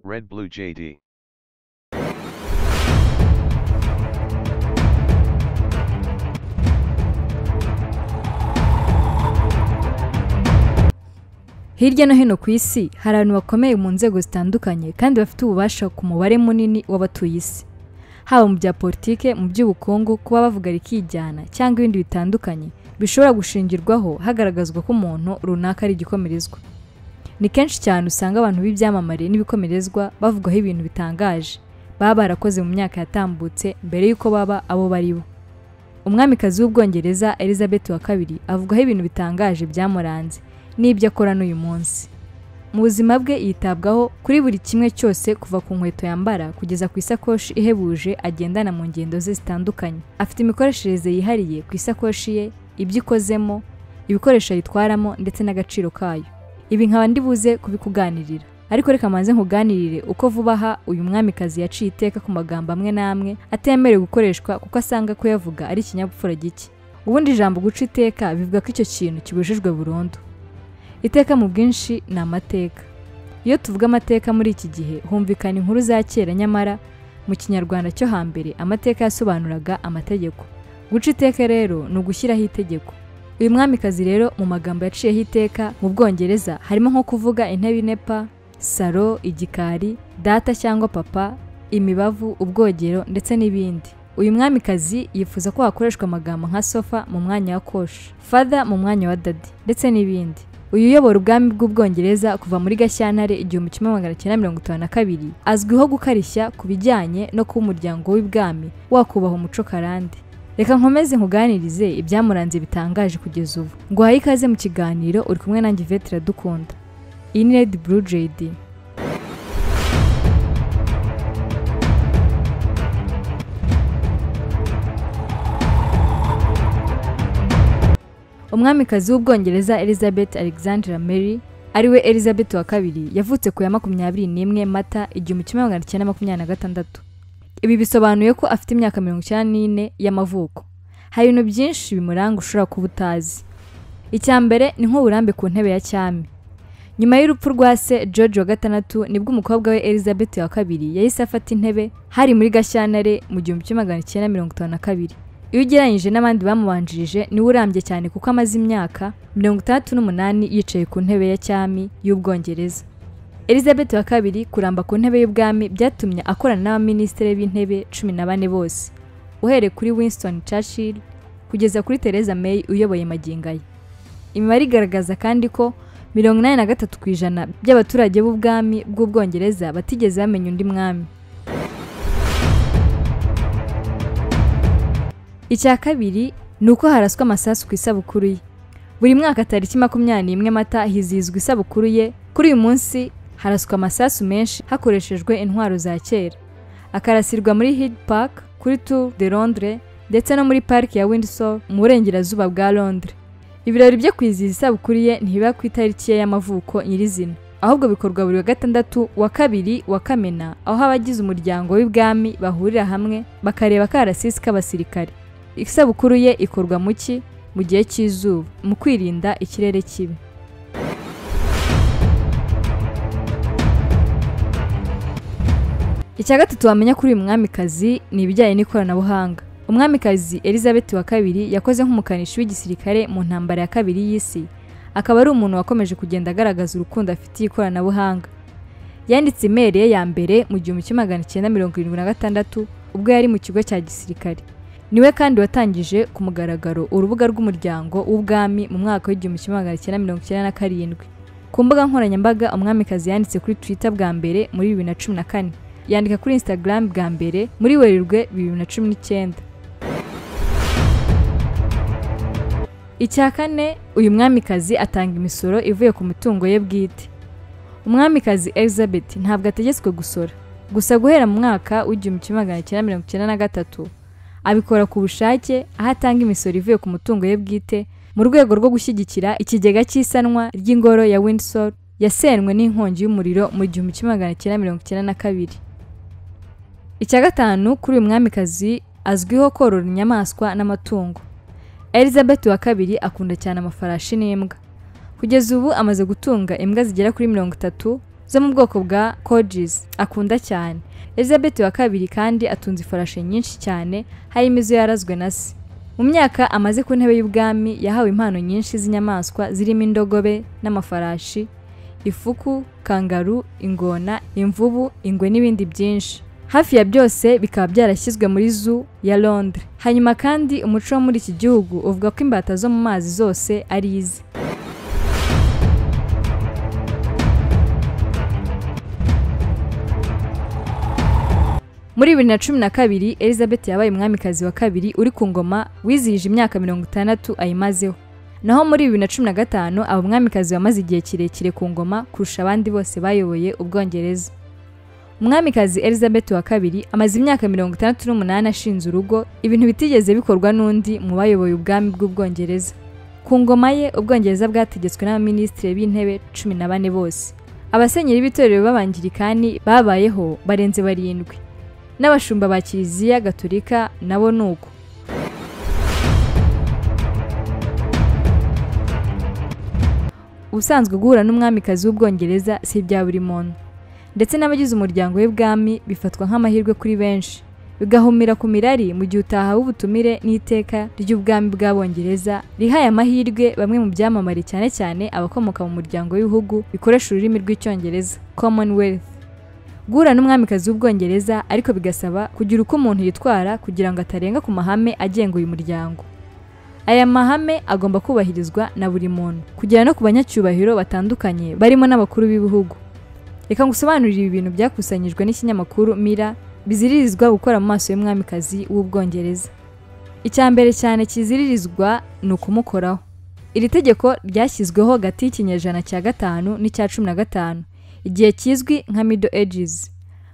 Red Blue JD. hirya no hino ku isi hari abantu bakomeye mu nzego zitandukanye kandi bafite ububasha ku mubare munini w'abatuye isi haba mu bya politike mu by'ubukungu kuba bavuga rikijyana cyangwa ibindi bitandukanye bishobora gushingirwaho hagaragazwa ko umuntu runaka ari igikomerezwa ni kenshi cyane usanga abantu b'ibyamamare n'ibikomerezwa bavugwaho ibintu bitangaje baba barakoze mu myaka yatambutse mbere y'uko baba abo bari bo umwamikazi w'ubwongereza elizabeth wa kabiri avugwaho ibintu bitangaje byamuranze n'ibyo akora n'uyu munsi mu buzima bwe yitabwaho kuri buri kimwe cyose kuva ku nkweto yambara kugeza ku isakoshi ihebuje agendana mu ngendo ze zitandukanye afite imikoreshereze yihariye ku isakoshi ye ibyo ikozemo ibikoresho ayitwaramo ndetse n'agaciro kayo ibi nkaba ndi buze kubikuganirira ariko reka manze nkuganirire uko vuba aha uyu mwamikazi yaciye iteka ku magambo amwe n'amwe atemerewe gukoreshwa kuko asanga kuyavuga ari ikinyabupfura gike ubundi ijambo guca iteka bivuga ko icyo kintu kibujijwe burundu iteka mu bwinshi ni amateka iyo tuvuga amateka muri iki gihe humvikana inkuru za kera nyamara mu kinyarwanda cyo hambere amateka yasobanuraga amategeko guca iteka rero ni ugushyiraho itegeko uyu mwamikazi rero mu magambo yaciyeho iteka mu bwongereza harimo nko kuvuga intebe inepa saro igikari data cyangwa papa imibavu ubwogero ndetse n'ibindi uyu mwamikazi yifuza ko hakoreshwa amagambo nka sofa mu mwanya wa koshi fada mu mwanya wa dadi ndetse n'ibindi uyu uyobora ubwami bw'ubwongereza kuva muri gashyantare igihumbi kimwe magana cyenda mirongo itanu na kabiri azwiho gukarishya ku bijyanye no kuba umuryango w'ibwami wakubaha umuco karande reka nkomeze nkuganirize ibyamuranze bitangaje kugeza ubu nguhaye ikaze mu kiganiro uri kumwe nanjye ivete iradukunda iyi ni redi buru jedi umwamikazi w'ubwongereza elizabeth alexandra mary ariwe elizabeth wa kabiri yavutse ku ya makumyabiri n'imwe mata igihumbi kimwe magana cyenda makumyabiri na gatandatu ibi bisobanuye ko afite imyaka mirongo icyenda n'ine y'amavuko hari ibintu byinshi bimuranga ushobora kuba utazi icya mbere ni nk'uburambe ku ntebe ya cyami nyuma y'urupfu rwa se george wa gatandatu nibwo umukobwa we elizabeth wa kabiri yahise afata intebe hari muri gashyantare mu gihumbi kimwe magana cyenda mirongo itanu na kabiri iyo ugereranyije n'abandi bamubanjirije niwe urambye cyane kuko amaze imyaka mirongo itandatu n'umunani yicaye ku ntebe ya cyami y'ubwongereza elizabeth wa kabiri kuramba ku ntebe y'ubwami byatumye akorana n'abaminisitiri b'intebe cumi na bane bose uhereye kuri winston churchill kugeza kuri theresa may uyoboye aya imibare igaragaza kandi ko mirongo inani na gatatu ku ijana by'abaturage b'ubwami bw'ubwongereza batigeze bamenya undi mwami icya kabiri ni uko haraswa amasasu ku isabukuru ye buri mwaka tariki makumyabiri n'imwe mata hizihizwa isabukuru ye kuri uyu munsi haraswa amasasu menshi hakoreshejwe intwaro za kera akarasirwa muri Hyde Park kuri Tour de Londres ndetse no muri parike ya Windsor mu burengerazuba bwa Londres ibirori byo kwizihiza isabukuru ye ntibiba ku itariki ye y'amavuko nyirizina ahubwo bikorwa buri wa gatandatu wa kabiri wa kamena aho abagize umuryango w'ibwami bahurira hamwe bakareba akarasisi k'abasirikare isabukuru ye ikorwa mu ki mu gihe cy'izuba mu kwirinda ikirere kibi icya gatatu wamenya kuri uyu mwamikazi ni ibijyanye n'ikoranabuhanga umwamikazi elizabeth wa kabiri yakoze nk'umukanishi w'igisirikare mu ntambara ya kabiri y'isi akaba ari umuntu wakomeje kugenda agaragaza urukundo afitiye ikoranabuhanga yanditse imeri ye ya mbere mu gihumbi kimwe magana cyenda mirongo irindwi na gatandatu ubwo yari mu kigo cya gisirikare niwe kandi watangije ku mugaragaro urubuga rw'umuryango w'ubwami mu mwaka w'igihumbi kimwe magana cyenda mirongo icyenda na karindwi ku mbuga nkoranyambaga umwamikazi yanditse kuri twitter bwa mbere muri bibiri na cumi na kane yandika kuri instagram bwa mbere muri werurwe bibiri na cumi n'icyenda icya kane uyu mwamikazi atanga imisoro ivuye ku mitungo ye bwite umwamikazi elizabeth ntabwo ategetswe gusora gusa guhera mu mwaka w'igihumbi kimwe magana cyenda mirongo icyenda na gatatu abikora ku bushake aho atanga imisoro ivuye ku mutungo ye bwite mu rwego rwo gushyigikira ikigega cy'isanwa ry'ingoro ya Windsor yasenywe n'inkongi y'umuriro mu gihumbi kimwe magana cyenda mirongo icyenda na kabiri icya gatanu kuri uyu mwamikazi azwiho korora inyamaswa n'amatungo elizabeth wa kabiri akunda cyane amafarashi n'imbwa kugeza ubu amaze gutunga imbwa zigera kuri mirongo itatu zo mu bwoko bwa kojizi akunda cyane elizabeth wa kabiri kandi atunze ifarashi nyinshi cyane harimo izo yarazwe na se mu myaka amaze ku ntebe y'ubwami yahawe impano nyinshi z'inyamaswa zirimo indogobe n'amafarashi ifuku kangaru ingona imvubu ingwe n'ibindi byinshi hafi ya byose bikaba byarashyizwe muri zoo ya londres hanyuma kandi umuco wo muri iki gihugu uvuga ko imbata zo mu mazi zose ari ize muri bibiri na cumi na kabiri elizabeth yabaye umwamikazi wa kabiri uri ku ngoma wizihije imyaka mirongo itandatu ayimazeho naho muri bibiri na cumi na gatanu aba umwamikazi wamaze igihe kirekire ku ngoma kurusha abandi bose bayoboye ubwongereza umwamikazi elizabeth wa kabiri amaze imyaka mirongo itandatu n'umunani ashinze urugo ibintu bitigeze bikorwa n'undi mu bayoboye ubwami bw'ubwongereza ku ngoma ye ubwongereza bwategetswe n'abaminisitiri b'intebe cumi na bane bose abasenyeri b'itorero b'abangirikani babayeho barenze barindwi n'abashumba ba kiliziya gaturika nabo ni uko ubusanzwe guhura n'umwamikazi w'ubwongereza si ibya buri muntu ndetse n'abagize umuryango w'ibwami bifatwa nk'amahirwe kuri benshi bigahumira ku mirari mu gihe utahawe ubutumire n'iteka ry'ubwami bw'abongereza rihaye amahirwe bamwe mu byamamare cyane cyane abakomoka mu muryango w'ibihugu bikoresha ururimi rw'icyongereza commonwealth guhura n'umwamikazi w'ubwongereza ariko bigasaba kugira uko umuntu yitwara kugira ngo atarenga ku mahame agenga uyu muryango aya mahame agomba kubahirizwa na buri muntu kugera no ku banyacyubahiro batandukanye barimo n'abakuru b'ibihugu reka ngusobanurire ibi bintu byakusanyijwe n'ikinyamakuru mira biziririzwa gukora mu maso y'umwamikazi w'ubwongereza icya mbere cyane kiziririzwa ni ukumukoraho iri tegeko ryashyizweho hagati y'ikinyejana cya gatanu n'icya cumi na gatanu igihe kizwi nka middle ages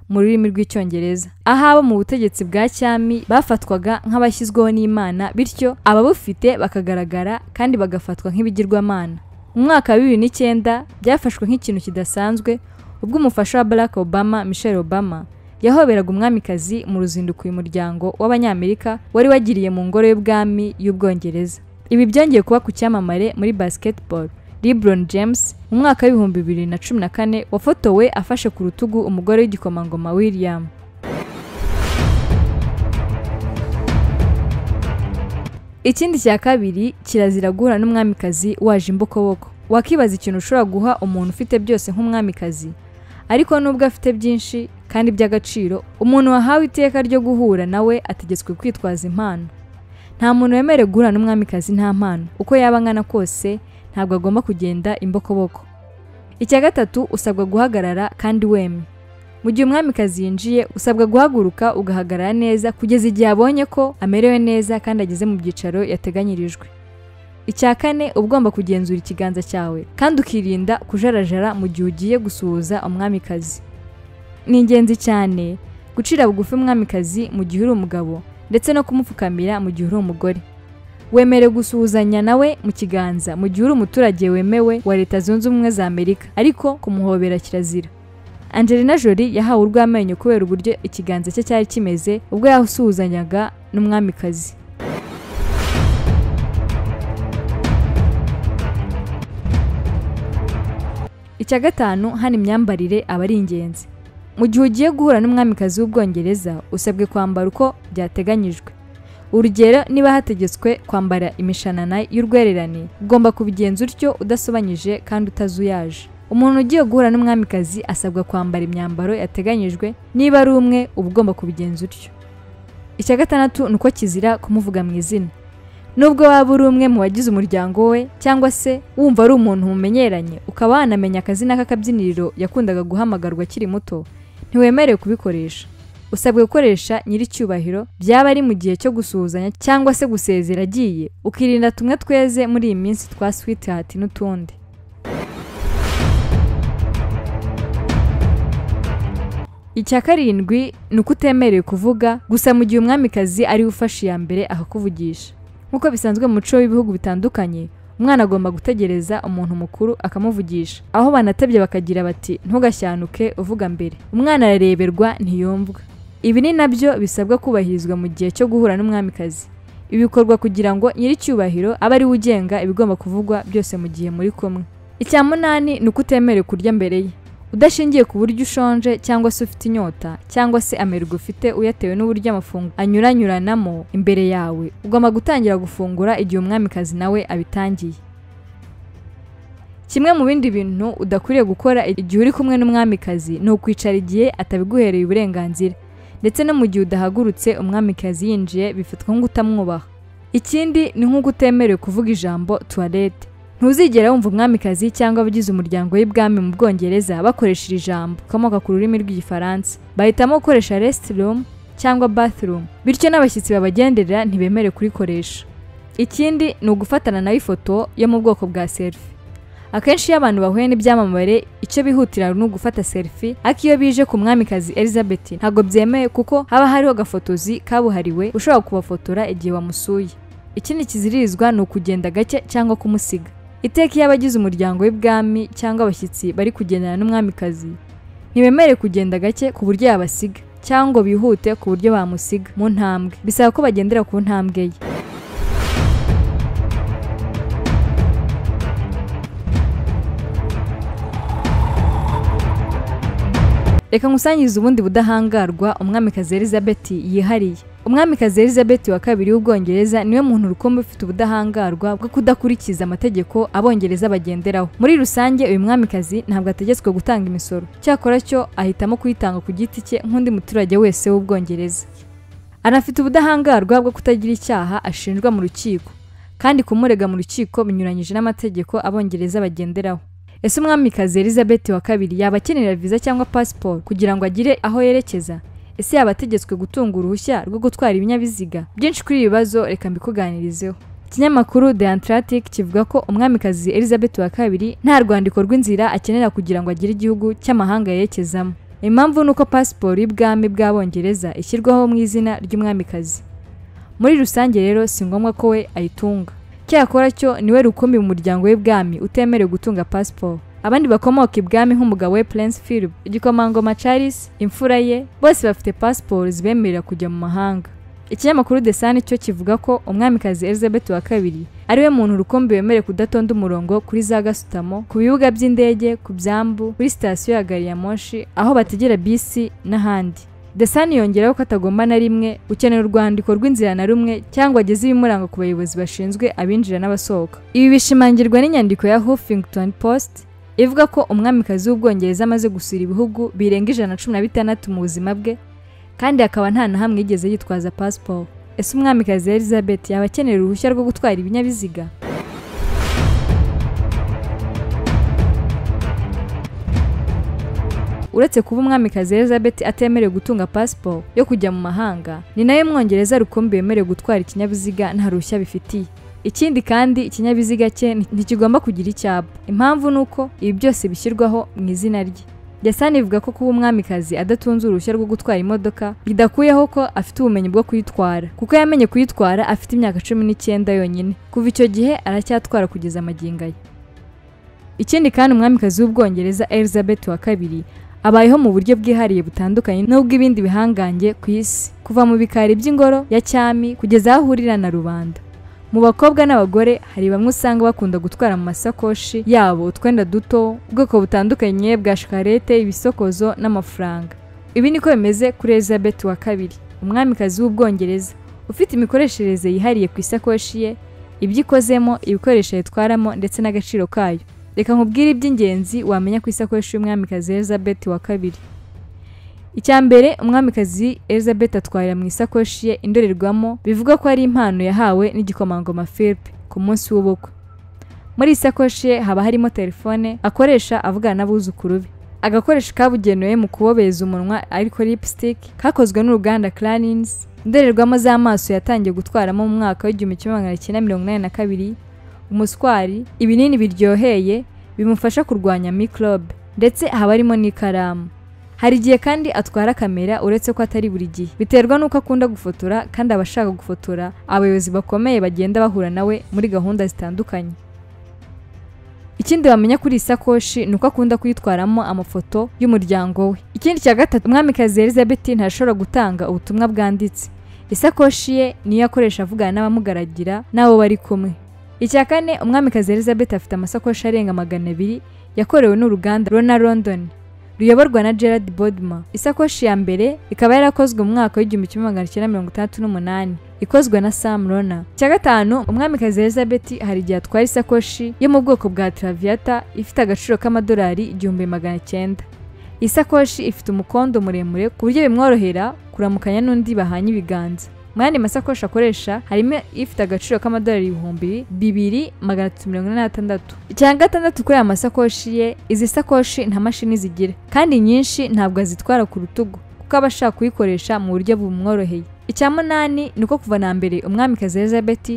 mu rurimi rw'icyongereza aho abo mu butegetsi bwa cyami bafatwaga nk'abashyizweho n'imana bityo ababufite bakagaragara kandi bagafatwa nk'ibigirwamana mu mwaka wa bibiri n'icyenda byafashwe nk'ikintu kidasanzwe ubwo umufasha wa Barack Obama Michelle Obama yahoberaga umwamikazi mu ruzinduko uyu muryango w'abanyamerika wari wagiriye mu ngoro y'ubwami y'ubwongereza ibi byongeye kuba ku cyamamare muri basketball LeBron James mu mwaka w'ibihumbi bibiri na cumi na kane wafotowe afashe ku rutugu umugore w'igikomangoma William ikindi cya kabiri kirazira guhura n'umwamikazi waje imbokoboko wakibaza ikintu ushobora guha umuntu ufite byose nk'umwamikazi ariko nubwo afite byinshi kandi by'agaciro umuntu wahawe iteka ryo guhura nawe ategetswe kwitwaza impano nta muntu wemerewe guhura n'umwamikazi nta mpano uko yaba angana kose ntabwo agomba kugenda imbokoboko icya gatatu usabwa guhagarara kandi wemye mu gihe umwamikazi yinjiye usabwa guhaguruka ugahagarara neza kugeza igihe abonye ko amerewe neza kandi ageze mu byicaro yateganyirijwe icya kane uba ugomba kugenzura ikiganza cyawe kandi ukirinda kujarajara mu gihe ugiye gusuhuza umwamikazi ni ingenzi cyane gucira bugufi umwamikazi mu gihe uri umugabo ndetse no kumupfukamira mu gihe uri umugore wemere gusuhuzanya nawe mu kiganza mu gihe uri umuturage wemewe wa leta zunze ubumwe za amerika ariko kumuhobera kirazira angelina jolie yahawe urw'amenyo kubera uburyo ikiganza cye cyari kimeze ubwo yasuhuzanyaga n'umwamikazi icya gatanu hano imyambarire aba ari ingenzi mu gihe ugiye guhura n'umwamikazi w'ubwongereza usabwe kwambara uko byateganyijwe urugero niba hategetswe kwambara imishanana y'urwererane ugomba kubigenza utyo udasobanyije kandi utazuyaje umuntu ugiye guhura n'umwamikazi asabwa kwambara imyambaro yateganyijwe niba ari umwe uba ugomba kubigenza utyo icya gatandatu ni uko kizira kumuvuga mu izina nubwo waba uri umwe mu bagize umuryango we cyangwa se wumva ari umuntu mumenyeranye ukaba wanamenya akazina k'akabyiniriro yakundaga guhamagarwa akiri muto ntiwemerewe kubikoresha usabwe gukoresha nyiricyubahiro byaba ari mu gihe cyo gusuhuzanya cyangwa se gusezera agiye ukirinda tumwe tweze muri iyi minsi twa sweetheart n'utundi icya karindwi ni uko utemerewe kuvuga gusa mu gihe umwamikazi ariwe ufashe iya mbere akakuvugisha nk'uko bisanzwe mu muco w'ibihugu bitandukanye umwana agomba gutegereza umuntu mukuru akamuvugisha aho banatebye bakagira bati ntugashyanuke uvuga mbere umwana arareberwa ntiyumvwa ibi ni nabyo bisabwa kubahirizwa mu gihe cyo guhura n'umwamikazi ibi bikorwa kugira ngo nyiricyubahiro abe ariwe ugenga ibigomba kuvugwa byose mu gihe muri kumwe icya munani ni uko utemerewe kurya mbere ye udashingiye ku buryo ushonje cyangwa se ufite inyota cyangwa se amerwe ufite uyatewe n'uburyo amafunguro anyuranyuranamo imbere yawe ugomba gutangira gufungura igihe umwamikazi nawe abitangiye kimwe mu bindi bintu udakwiriye gukora igihe uri kumwe n'umwamikazi ni ukwicara igihe atabiguhereye uburenganzira ndetse no mu gihe udahagurutse umwamikazi yinjiye bifatwa nk'utamwubaha ikindi ni nk'uko utemerewe kuvuga ijambo tuwarete ntuzigera wumva umwamikazi cyangwa abagize umuryango w'ibwami mu bwongereza bakoresha iri jambo rikomoka ku rurimi rw'igifaransa bahitamo gukoresha resitirumu cyangwa bathroom bityo n'abashyitsi babagenderera ntibemere kurikoresha ikindi ni ugufatana nawe ifoto yo mu bwoko bwa selfie akenshi iyo abantu bahuye n'ibyamamare icyo bihutira ni ugufata selfie ariko iyo bije ku mwamikazi elizabeth ntabwo byemewe kuko haba hariho agafotozi kabuhariwe ushobora kubafotora igihe wamusuye ikindi kizirizwa ni ukugenda gake cyangwa kumusiga iteka iyo abagize umuryango w'ibwami cyangwa abashyitsi bari kugendana n'umwamikazi ntibemere kugenda gake ku buryo yabasiga cyangwa bihute ku buryo bamusiga mu ntambwe bisaba ko bagendera ku ntambwe ye reka nkusangize ubundi budahangarwa umwamikazi elizabeth yihariye umwamikazi elizabeth wa kabiri w'ubwongereza niwe muntu rukumbi ufite ubudahangarwa bwo kudakurikiza amategeko abongereza bagenderaho muri rusange uyu mwamikazi ntabwo ategetswe gutanga imisoro cyakora cyo ahitamo kuyitanga ku giti cye nk'undi muturage wese w'ubwongereza anafite ubudahangarwa bwo kutagira icyaha ashinjwa mu rukiko kandi kumurega mu rukiko binyuranyije n'amategeko abongereza bagenderaho ese umwamikazi elizabeth wa kabiri yaba akenera viza cyangwa pasiporo kugira ngo agire aho yerekeza ese yaba ategetswe gutunga uruhushya rwo gutwara ibinyabiziga byinshi kuri ibi bibazo reka mbikuganirizeho ikinyamakuru the atlantic kivuga ko umwamikazi elizabeth wa kabiri nta rwandiko rw'inzira akenera kugira ngo agire igihugu cy'amahanga yerekezamo impamvu ni uko pasiporo y'ubwami bw'abongereza ishyirwaho mu izina ry'umwamikazi muri rusange rero si ngombwa ko we ayitunga cyakora cyo niwe rukumbi mu muryango w'ibwami utemerewe gutunga pasiporo abandi bakomoka ibwami nk'umugabo we Prince Philip igikomangoma Charles imfura ye bose bafite pasiporo zibemerera kujya mu mahanga ikinyamakuru The Sun cyo kivuga ko umwamikazi Elizabeth wa kabiri ariwe muntu rukumbi wemerewe kudatonda umurongo kuri za gasutamo ku bibuga by'indege ku byambu kuri sitasiyo ya gari ya moshi aho bategera bisi n'ahandi The Sun yongeraho ko atagomba na rimwe gukenera urwandiko rw'inzira na rumwe cyangwa ageze ibimuranga ku bayobozi bashinzwe abinjira n'abasohoka ibi bishimangirwa n'inyandiko ya Huffington Post ivuga ko umwamikazi w'ubwongereza amaze gusura ibihugu birenga ijana na cumi na bitandatu mu buzima bwe kandi akaba nta na hamwe yigeze yitwaza pasiporo ese umwamikazi elizabeth yaba akenera uruhushya rwo gutwara ibinyabiziga uretse kuba umwamikazi elizabeth atemerewe gutunga pasiporo yo kujya mu mahanga ni nayo mwongereza rukumbi wemerewe gutwara ikinyabiziga nta ruhushya bifitiye ikindi kandi ikinyabiziga cye ntikigomba kugira icyapa impamvu ni uko ibi byose bishyirwaho mu izina rye Desani ivuga ko kuba umwamikazi adatunze uruhushya rwo gutwara imodoka bidakuyeho ko afite ubumenyi bwo kuyitwara kuko yamenye kuyitwara afite imyaka cumi n'icyenda yonyine kuva icyo gihe aracyatwara kugeza amagingo ye ikindi kandi umwamikazi w'ubwongereza elizabeth wa kabiri abayeho mu buryo bwihariye butandukanye n'ubw'ibindi bihangange ku isi kuva mu bikari by'ingoro ya cyami kugeza aho ahurira na rubanda mu bakobwa n'abagore hari bamwe usanga bakunda gutwara mu masakoshi yabo utwenda duto ubwoko butandukanye bwa shikarete ibisokozo n'amafaranga ibi niko bimeze kuri elizabeth wa kabiri umwamikazi w'ubwongereza ufite imikoreshereze yihariye ku isakoshi ye ibyo ikozemo ibikoresho yitwaramo ndetse n'agaciro kayo reka nkubwire iby'ingenzi wamenya ku isakoshi y'umwamikazi elizabeth wa kabiri icya mbere umwamikazi elizabeth atwarira mu isakoshi ye indorerwamo bivuga ko ari impano yahawe n'igikomangoma philip ku munsi w'ubukwe muri isakoshi ye haba harimo telefone akoresha avugana n'abuzukuru be agakoresho kabugenewe mu kubobeza umunwa ariko lipstick kakozwe n'uruganda clarins indorerwamo z'amaso yatangiye gutwaramo mu mwaka w'igihumbi kimwe magana cyenda mirongo inani na kabiri umuswari ibinini biryoheye bimufasha kurwanya mikorobe ndetse haba harimo n'ikaramu hari igihe kandi atwara kamera uretse ko atari buri gihe biterwa n'uko akunda gufotora kandi aba ashaka gufotora abayobozi bakomeye bagenda bahura nawe muri gahunda zitandukanye ikindi bamenya kuri iyi sakoshi ni uko akunda kuyitwaramo amafoto y'umuryango we ikindi cya gatatu umwamikazi elizabeth ntashobora gutanga ubutumwa bwanditse isakoshi ye niyo akoresha avugana n'abamugaragira n'abo bari kumwe icya kane umwamikazi elizabeth afite amasakoshi arenga magana abiri yakorewe n'uruganda rona london ruyoborwa na gerard bodma isakoshi ya mbere ikaba yarakozwe mu mwaka w'igihumbi kimwe magana cyenda mirongo itandatu n'umunani ikozwe na sam rona icya gatanu umwamikazi elizabeth hari igihe atwara isakoshi yo mu bwoko bwa traviata ifite agaciro k'amadolari igihumbi magana cyenda iyi sakoshi ifite umukondo muremure ku buryo bimworohera kuramukanya n'undi bahanye ibiganza mu yandi masakoshi akoresha harimo ifite agaciro k'amadolari ibihumbi bibiri magana atatu mirongo ine n'atandatu icya gatandatu kuri aya masakoshi ye izi sakoshi nta mashini zigira kandi nyinshi ntabwo azitwara ku rutugu kuko aba ashaka kuyikoresha mu buryo bumworoheye icya munani ni uko kuva na mbere umwamikazi elizabeth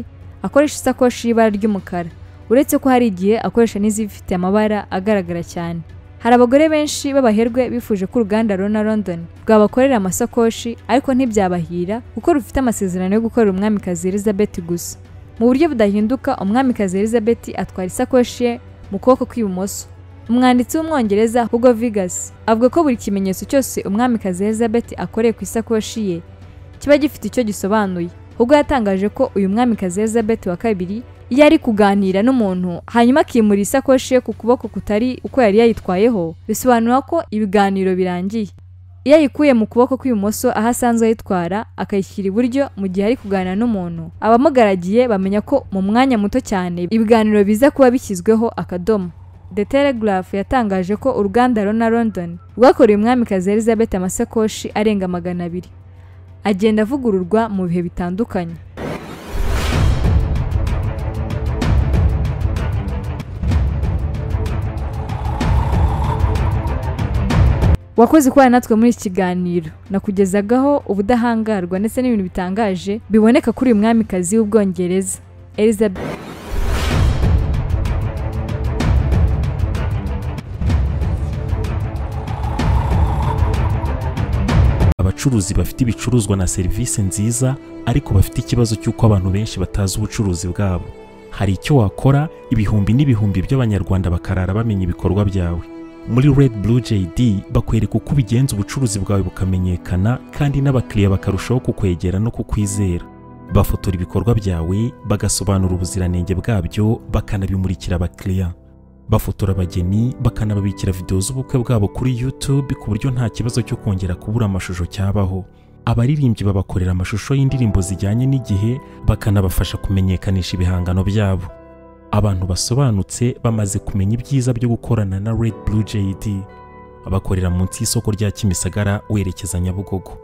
akoresha isakoshi y'ibara ry'umukara uretse ko hari igihe akoresha n'izifite amabara agaragara cyane hari abagore benshi b'abaherwe bifuje ko uruganda Rona London rwabakorera amasakoshi ariko ntibyabahira kuko rufite amasezerano yo gukorera umwamikazi Elizabeth gusa mu buryo budahinduka umwamikazi Elizabeth atwara isakoshi ye mu kuboko kw'ibumoso umwanditsi w'umwongereza Hugo Vigas avuga ko buri kimenyetso cyose umwamikazi Elizabeth akoreye ku isakoshi ye kiba gifite icyo gisobanuye ubwo yatangaje ko uyu mwamikazi Elizabeth wa kabiri yari kuganira n'umuntu hanyuma akimura isakoshi ye ku kuboko kutari uko yari yayitwayeho bisobanura ko ibiganiro birangiye iyo ayikuye mu kuboko kw'ibumoso aho asanzwe ayitwara akayishyira iburyo mu gihe ari kuganira n'umuntu abamugaragiye bamenya ko mu mwanya muto cyane ibiganiro biza kuba bishyizweho akadomo The Telegraph yatangaje ko uruganda Rona London rwakoreye umwamikazi Elizabeth amasakoshi arenga magana abiri agenda avugururwa mu bihe bitandukanye wakoze kubana natwe muri iki kiganiro nakugezagaho ubudahangarwa ndetse n'ibintu bitangaje biboneka kuri uyu mwamikazi w'ubwongereza elizabeth abacuruzi bafite ibicuruzwa na serivisi nziza ariko bafite ikibazo cy'uko abantu benshi batazi ubucuruzi bwabo hari icyo wakora ibihumbi n'ibihumbi by'abanyarwanda bakarara bamenya ibikorwa byawe muri Red Blue JD bakwereka uko ubigenza ubucuruzi bwawe bukamenyekana kandi n'abakiriya bakarushaho kukwegera no kukwizera bafotora ibikorwa byawe bagasobanura ubuziranenge bwabyo bakanabimurikira abakiriya bafotora abageni bakanababikira videwo z'ubukwe bwabo kuri YouTube ku buryo nta kibazo cyo kongera kubura amashusho cyabaho abaririmbyi babakorera amashusho y'indirimbo zijyanye n'igihe bakanabafasha kumenyekanisha ibihangano byabo abantu basobanutse bamaze kumenya ibyiza byo gukorana na Red Blue JD bakorera munsi y'isoko rya Kimisagara werekeza Nyabugogo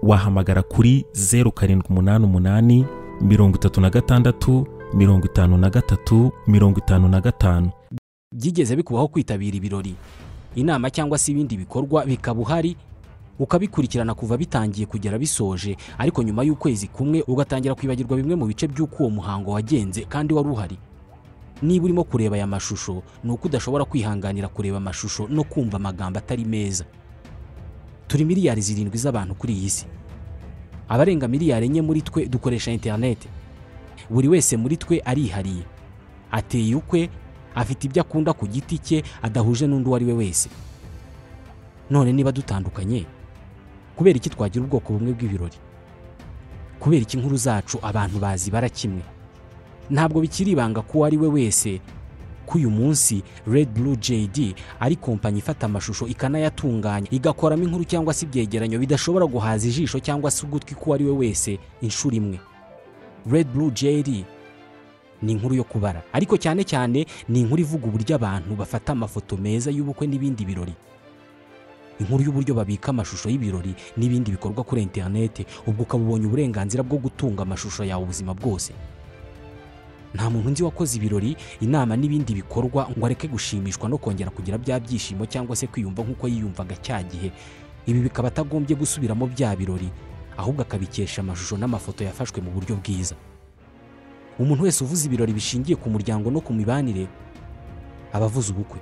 wahamagara kuri 0788 36 53 55 byigeze bikubaho kwitabira ibirori inama cyangwa se ibindi bikorwa bikaba uhari ukabikurikirana kuva bitangiye kugera bisoje ariko nyuma y'ukwezi kumwe ugatangira kwibagirwa bimwe mu bice by'uko uwo muhango wagenze kandi wari uhari niba urimo kureba aya mashusho ni uko udashobora kwihanganira kureba amashusho no kumva amagambo atari meza turi miliyari zirindwi z'abantu kuri iyi si abarenga miliyari enye muri twe dukoresha interineti buri wese muri twe arihariye ateye ukwe afite ibyo akunda ku giti cye adahuje n'undi uwo ari we wese none niba dutandukanye kubera iki twagira ubwoko bumwe bw'ibirori kubera iki inkuru zacu abantu bazibara kimwe ntabwo bikiri ibanga ko uwo ari we wese ko uyu munsi Red Blue JD ari kompanyi ifata amashusho ikanayatunganya igakoramo inkuru cyangwa se ibyegeranyo bidashobora guhaza ijisho cyangwa se ugutwi ko uwo ari we wese inshuro imwe Red Blue JD ni inkuru yo kubara ariko cyane cyane ni inkuru ivuga uburyo abantu bafata amafoto meza y'ubukwe n'ibindi birori inkuru y'uburyo babika amashusho y'ibirori n'ibindi bikorwa kuri interineti ubwo ukaba ubonye uburenganzira bwo gutunga amashusho yawe ubuzima bwose nta muntu nzi wakoze ibirori inama n'ibindi bikorwa ngo areke gushimishwa no kongera kugira bya byishimo cyangwa se kwiyumva nk'uko yiyumvaga cya gihe ibi bikaba atagombye gusubiramo bya birori ahubwo akabikesha amashusho n'amafoto yafashwe mu buryo bwiza umuntu wese uvuze ibirori bishingiye ku muryango no ku mibanire aba avuze ubukwe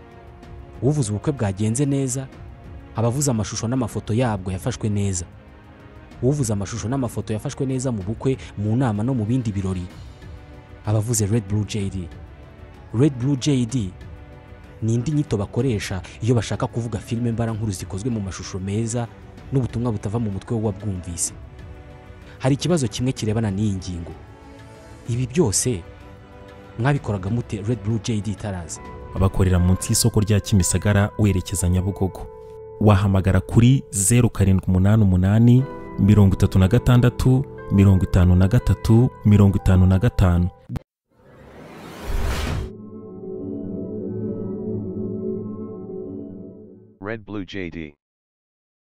uvuze ubukwe bwagenze neza aba avuze amashusho n'amafoto yabwo yafashwe neza uvuze amashusho n'amafoto yafashwe neza mu bukwe mu nama no mu bindi birori abavuze Red Blue JD Red Blue JD ni indi nyito bakoresha iyo bashaka kuvuga filime mbarankuru zikozwe mu mashusho meza n'ubutumwa butava mu mutwe w'uwabwumvise hari ikibazo kimwe kirebana n'iyi ngingo ibi byose mwabikoraga mute Red Blue JD itaraza bakorera munsi y'isoko rya Kimisagara werekeza Nyabugogo wahamagara kuri zeru karindwi umunani umunani mirongo itatu na gatandatu mirongo itanu na gatatu mirongo itanu na gatanu Red Blue JD.